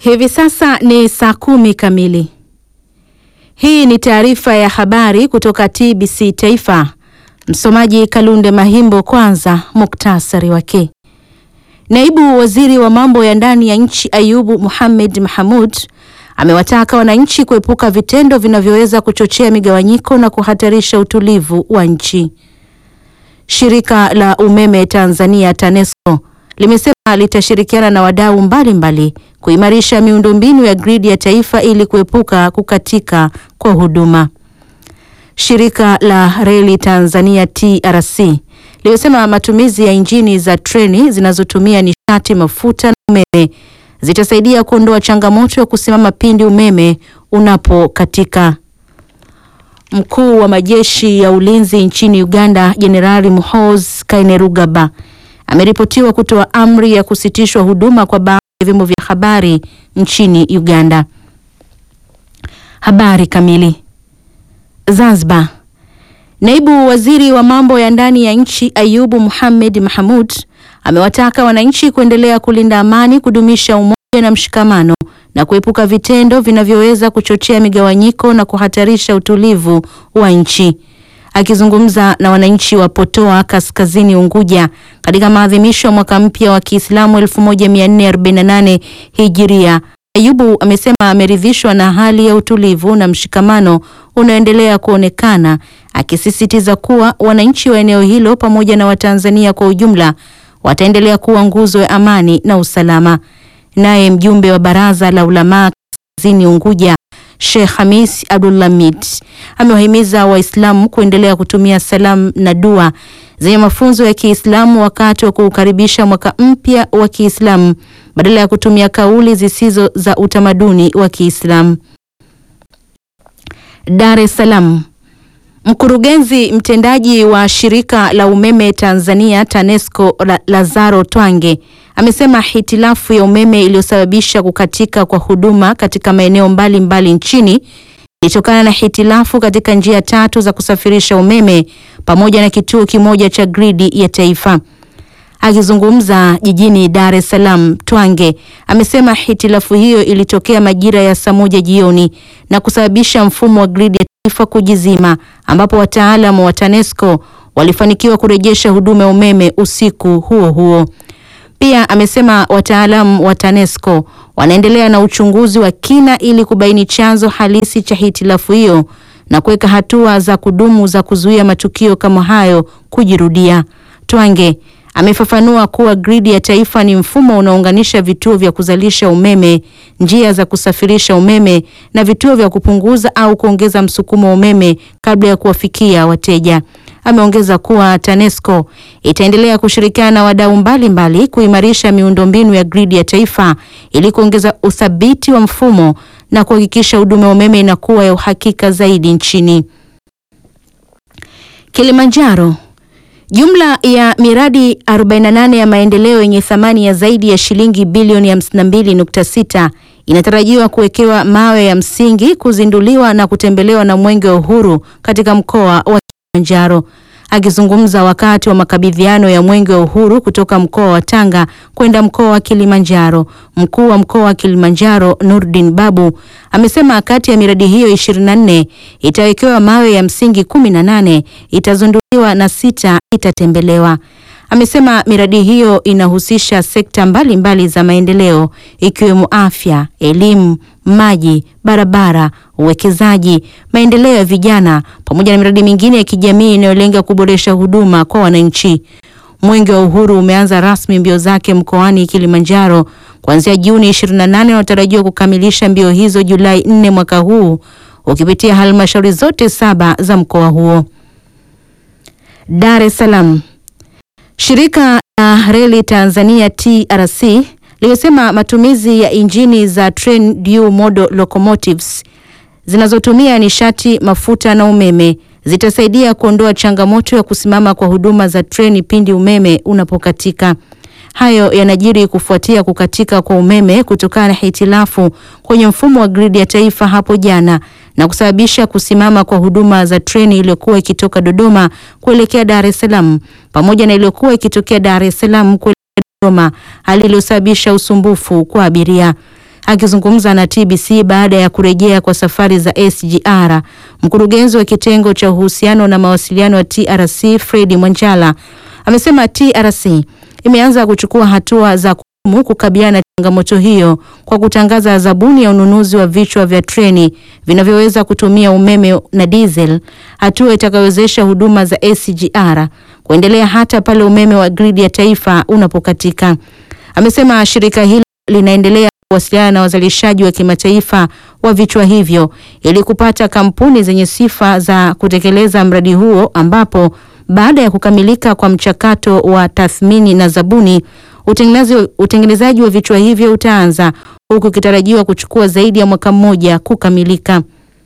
Hivi sasa ni saa kumi kamili. Hii ni taarifa ya habari kutoka TBC Taifa. Msomaji Kalunde Mahimbo. Kwanza muktasari wake. Naibu Waziri wa mambo ya ndani ya nchi Ayubu Mohamed Mahamud amewataka wananchi kuepuka vitendo vinavyoweza kuchochea migawanyiko na kuhatarisha utulivu wa nchi. Shirika la umeme Tanzania TANESCO limesema litashirikiana na wadau mbalimbali kuimarisha miundombinu ya gridi ya taifa ili kuepuka kukatika kwa huduma. Shirika la reli Tanzania TRC limesema matumizi ya injini za treni zinazotumia nishati mafuta na umeme zitasaidia kuondoa changamoto ya kusimama pindi umeme unapokatika. Mkuu wa majeshi ya ulinzi nchini Uganda Jenerali Muhoozi Kainerugaba ameripotiwa kutoa amri ya kusitishwa huduma kwa baadhi ya vyombo vya habari nchini Uganda. Habari kamili. Zanzibar. Naibu Waziri wa mambo ya ndani ya nchi Ayubu Mohamed Mahamud amewataka wananchi kuendelea kulinda amani, kudumisha umoja na mshikamano na kuepuka vitendo vinavyoweza kuchochea migawanyiko na kuhatarisha utulivu wa nchi. Akizungumza na wananchi wa Potoa Kaskazini Unguja katika maadhimisho ya mwaka mpya wa Kiislamu 1448 Hijiria, Ayubu amesema ameridhishwa na hali ya utulivu na mshikamano unaoendelea kuonekana, akisisitiza kuwa wananchi wa eneo hilo pamoja na Watanzania kwa ujumla wataendelea kuwa nguzo ya amani na usalama. Naye mjumbe wa Baraza la Ulamaa Kaskazini Unguja Sheikh Hamis Abdulhamid amewahimiza Waislamu kuendelea kutumia salamu na dua zenye mafunzo ya Kiislamu wakati wa kuukaribisha mwaka mpya wa Kiislamu badala ya kutumia kauli zisizo za utamaduni wa Kiislamu. Dar es Salaam. Mkurugenzi mtendaji wa shirika la umeme Tanzania TANESCO Lazaro Twange amesema hitilafu ya umeme iliyosababisha kukatika kwa huduma katika maeneo mbalimbali nchini ilitokana na hitilafu katika njia tatu za kusafirisha umeme pamoja na kituo kimoja cha gridi ya taifa. Akizungumza jijini Dar es Salaam, Twange amesema hitilafu hiyo ilitokea majira ya saa moja jioni na kusababisha mfumo wa gridi ya taifa kujizima, ambapo wataalamu wa TANESCO walifanikiwa kurejesha huduma ya umeme usiku huo huo. Pia amesema wataalamu wa TANESCO wanaendelea na uchunguzi wa kina ili kubaini chanzo halisi cha hitilafu hiyo na kuweka hatua za kudumu za kuzuia matukio kama hayo kujirudia. Twange amefafanua kuwa gridi ya taifa ni mfumo unaounganisha vituo vya kuzalisha umeme, njia za kusafirisha umeme na vituo vya kupunguza au kuongeza msukumo wa umeme kabla ya kuwafikia wateja. Ameongeza kuwa TANESCO itaendelea kushirikiana na wadau mbalimbali kuimarisha miundombinu ya gridi ya taifa ili kuongeza uthabiti wa mfumo na kuhakikisha huduma ya umeme inakuwa ya uhakika zaidi nchini. Kilimanjaro. Jumla ya miradi 48 ya maendeleo yenye thamani ya zaidi ya shilingi bilioni 52.6 inatarajiwa kuwekewa mawe ya msingi, kuzinduliwa na kutembelewa na Mwenge wa Uhuru katika mkoa wa Kilimanjaro. Akizungumza wakati wa makabidhiano ya Mwenge wa Uhuru kutoka mkoa wa Tanga kwenda mkoa wa Kilimanjaro, mkuu wa mkoa wa Kilimanjaro Nurdin Babu amesema kati ya miradi hiyo 24 itawekewa mawe ya msingi 18, itazinduliwa na sita itatembelewa. Amesema miradi hiyo inahusisha sekta mbalimbali mbali za maendeleo ikiwemo afya, elimu, maji, barabara, uwekezaji, maendeleo ya vijana pamoja na miradi mingine ya kijamii inayolenga kuboresha huduma kwa wananchi. Mwenge wa Uhuru umeanza rasmi mbio zake mkoani Kilimanjaro kuanzia Juni 28 na unatarajiwa kukamilisha mbio hizo Julai 4 mwaka huu ukipitia halmashauri zote saba za mkoa huo. Dar es Salaam. Shirika la Reli Tanzania TRC limesema matumizi ya injini za train dual model locomotives zinazotumia nishati mafuta na umeme zitasaidia kuondoa changamoto ya kusimama kwa huduma za treni pindi umeme unapokatika. Hayo yanajiri kufuatia kukatika kwa umeme kutokana na hitilafu kwenye mfumo wa gridi ya taifa hapo jana na kusababisha kusimama kwa huduma za treni iliyokuwa ikitoka Dodoma kuelekea Dar es Salaam pamoja na iliyokuwa ikitokea Dar es Salaam kuelekea Dodoma, hali iliyosababisha usumbufu kwa abiria. Akizungumza na TBC baada ya kurejea kwa safari za SGR, mkurugenzi wa kitengo cha uhusiano na mawasiliano wa TRC Fred Mwanjala amesema TRC imeanza kuchukua hatua za kudumu kukabiliana na changamoto hiyo kwa kutangaza zabuni ya ununuzi wa vichwa vya treni vinavyoweza kutumia umeme na diesel, hatua itakayowezesha huduma za SGR kuendelea hata pale umeme wa gridi ya taifa unapokatika. Amesema shirika hilo linaendelea kuwasiliana na wazalishaji wa kimataifa wa vichwa hivyo ili kupata kampuni zenye sifa za kutekeleza mradi huo ambapo baada ya kukamilika kwa mchakato wa tathmini na zabuni utengenezaji wa vichwa hivyo utaanza huku ikitarajiwa kuchukua zaidi ya mwaka mmoja kukamilika.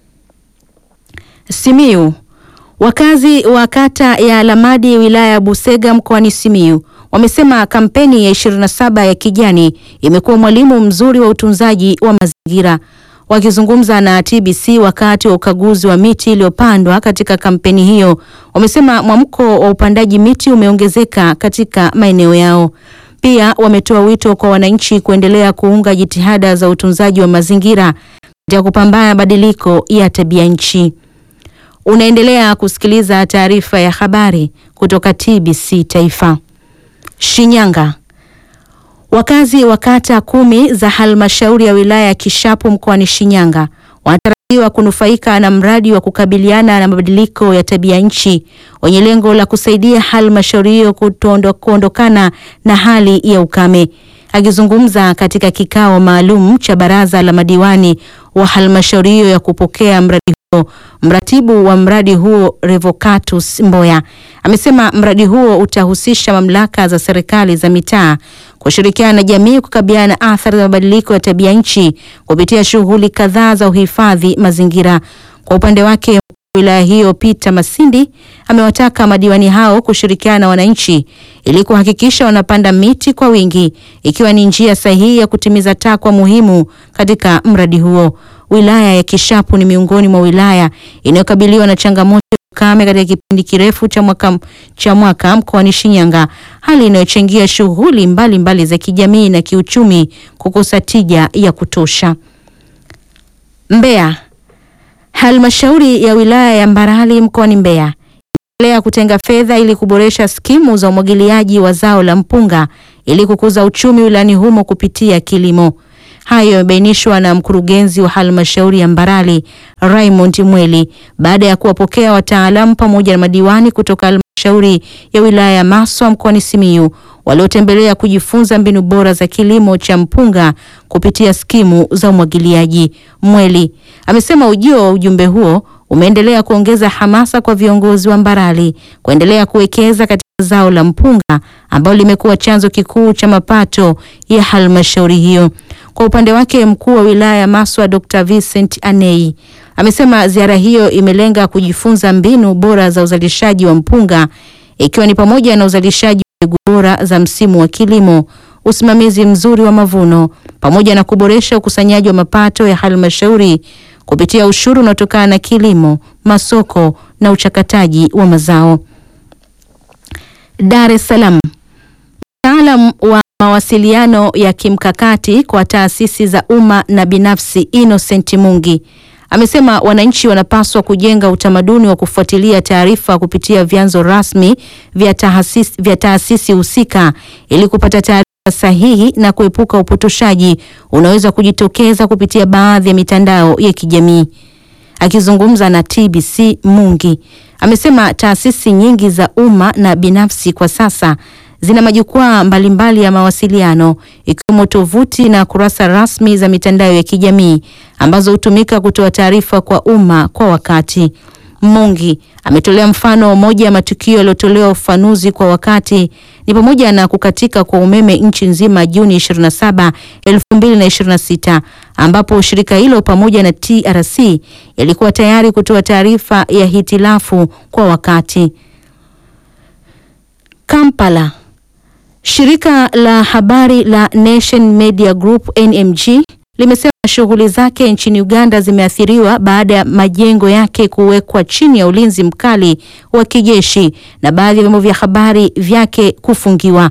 Simiyu. Wakazi wa kata ya Lamadi wilaya ya Busega mkoani Simiyu wamesema kampeni ya 27 ya kijani imekuwa mwalimu mzuri wa utunzaji wa mazingira. Wakizungumza na TBC wakati wa ukaguzi wa miti iliyopandwa katika kampeni hiyo, wamesema mwamko wa upandaji miti umeongezeka katika maeneo yao. Pia wametoa wito kwa wananchi kuendelea kuunga jitihada za utunzaji wa mazingira katika kupambana na badiliko ya tabia nchi. Unaendelea kusikiliza taarifa ya habari kutoka TBC Taifa. Shinyanga. Wakazi wa kata kumi za halmashauri ya wilaya ya Kishapu mkoani Shinyanga wanatarajiwa kunufaika na mradi wa kukabiliana na mabadiliko ya tabia nchi wenye lengo la kusaidia halmashauri hiyo kuondokana na hali ya ukame. Akizungumza katika kikao maalum cha baraza la madiwani wa halmashauri hiyo ya kupokea mradi huo, mratibu wa mradi huo Revocatus Mboya amesema mradi huo utahusisha mamlaka za serikali za mitaa kushirikiana na jamii kukabiliana na athari za mabadiliko ya tabia nchi kupitia shughuli kadhaa za uhifadhi mazingira. Kwa upande wake, mkuu wa wilaya hiyo Peter Masindi amewataka madiwani hao kushirikiana na wananchi ili kuhakikisha wanapanda miti kwa wingi, ikiwa ni njia sahihi ya kutimiza takwa muhimu katika mradi huo. Wilaya ya Kishapu ni miongoni mwa wilaya inayokabiliwa na changamoto ya ukame katika kipindi kirefu cha mwaka, cha mwaka mkoani Shinyanga, hali inayochangia shughuli mbalimbali za kijamii na kiuchumi kukosa tija ya kutosha. Mbeya. Halmashauri ya wilaya ya Mbarali mkoani Mbeya inaendelea kutenga fedha ili kuboresha skimu za umwagiliaji wa zao la mpunga ili kukuza uchumi wilayani humo kupitia kilimo. Hayo yamebainishwa na mkurugenzi wa halmashauri ya Mbarali Raymond Mweli baada ya kuwapokea wataalamu pamoja na madiwani kutoka halmashauri ya wilaya ya Maswa mkoani Simiyu waliotembelea kujifunza mbinu bora za kilimo cha mpunga kupitia skimu za umwagiliaji. Mweli amesema ujio wa ujumbe huo umeendelea kuongeza hamasa kwa viongozi wa Mbarali kuendelea kuwekeza katika zao la mpunga ambalo limekuwa chanzo kikuu cha mapato ya halmashauri hiyo. Kwa upande wake, mkuu wa wilaya ya Maswa Dr. Vincent Anei amesema ziara hiyo imelenga kujifunza mbinu bora za uzalishaji wa mpunga ikiwa ni pamoja na uzalishaji wa mbegu bora za msimu wa kilimo, usimamizi mzuri wa mavuno pamoja na kuboresha ukusanyaji wa mapato ya halmashauri kupitia ushuru unaotokana na kilimo, masoko na uchakataji wa mazao. Dar es Salaam. Mtaalam wa mawasiliano ya kimkakati kwa taasisi za umma na binafsi Innocent Mungi amesema wananchi wanapaswa kujenga utamaduni wa kufuatilia taarifa kupitia vyanzo rasmi vya taasisi vya taasisi husika ili kupata taarifa sahihi na kuepuka upotoshaji unaweza kujitokeza kupitia baadhi ya mitandao ya kijamii. Akizungumza na TBC, Mungi amesema taasisi nyingi za umma na binafsi kwa sasa zina majukwaa mbalimbali ya mawasiliano ikiwemo tovuti na kurasa rasmi za mitandao ya kijamii ambazo hutumika kutoa taarifa kwa umma kwa wakati. Mungi ametolea mfano moja ya matukio yaliyotolewa ufanuzi kwa wakati ni pamoja na kukatika kwa umeme nchi nzima Juni 27, 2026 ambapo shirika hilo pamoja na TRC yalikuwa tayari kutoa taarifa ya hitilafu kwa wakati. Kampala. Shirika la habari la Nation Media Group NMG limesema shughuli zake nchini Uganda zimeathiriwa baada ya majengo yake kuwekwa chini ya ulinzi mkali wa kijeshi na baadhi ya vyombo vya habari vyake kufungiwa.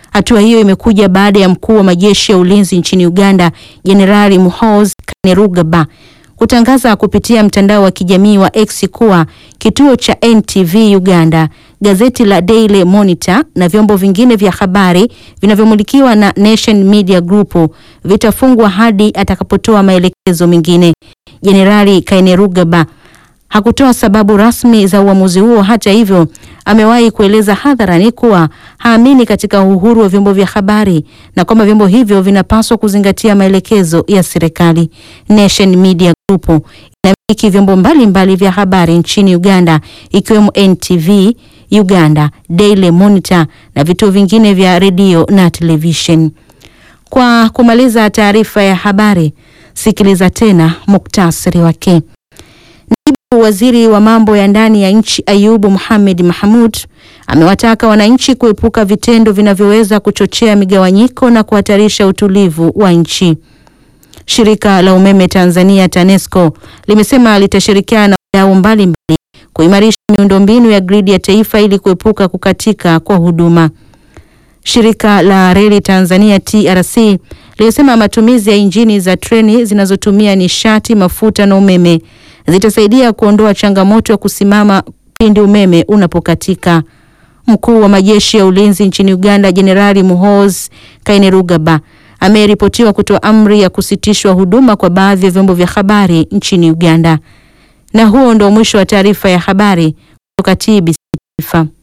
Hatua hiyo imekuja baada ya mkuu wa majeshi ya ulinzi nchini Uganda Jenerali Muhoozi Kainerugaba kutangaza kupitia mtandao wa kijamii wa X kuwa kituo cha NTV Uganda, gazeti la Daily Monitor na vyombo vingine vya habari vinavyomilikiwa na Nation Media Group vitafungwa hadi atakapotoa maelekezo mengine. Jenerali Kainerugaba hakutoa sababu rasmi za uamuzi huo. Hata hivyo, amewahi kueleza hadharani kuwa haamini katika uhuru wa vyombo vya habari na kwamba vyombo hivyo vinapaswa kuzingatia maelekezo ya serikali. Nation Media Group inamiliki vyombo mbalimbali vya habari nchini Uganda ikiwemo NTV Uganda, Daily Monitor na vituo vingine vya redio na television. Kwa kumaliza taarifa ya habari, sikiliza tena muktasari wake. Naibu waziri wa mambo ya ndani ya nchi Ayubu Mohamed Mahmud amewataka wananchi kuepuka vitendo vinavyoweza kuchochea migawanyiko na kuhatarisha utulivu wa nchi. Shirika la umeme Tanzania TANESCO limesema litashirikiana na wadau mbalimbali kuimarisha miundombinu ya gridi ya taifa ili kuepuka kukatika kwa huduma. Shirika la reli Tanzania TRC limesema matumizi ya injini za treni zinazotumia nishati, mafuta na umeme zitasaidia kuondoa changamoto ya kusimama pindi umeme unapokatika. Mkuu wa majeshi ya ulinzi nchini Uganda Jenerali Muhoozi Kainerugaba ameripotiwa kutoa amri ya kusitishwa huduma kwa baadhi ya vyombo vya habari nchini Uganda. Na huo ndio mwisho wa taarifa ya habari kutoka TBC Taifa.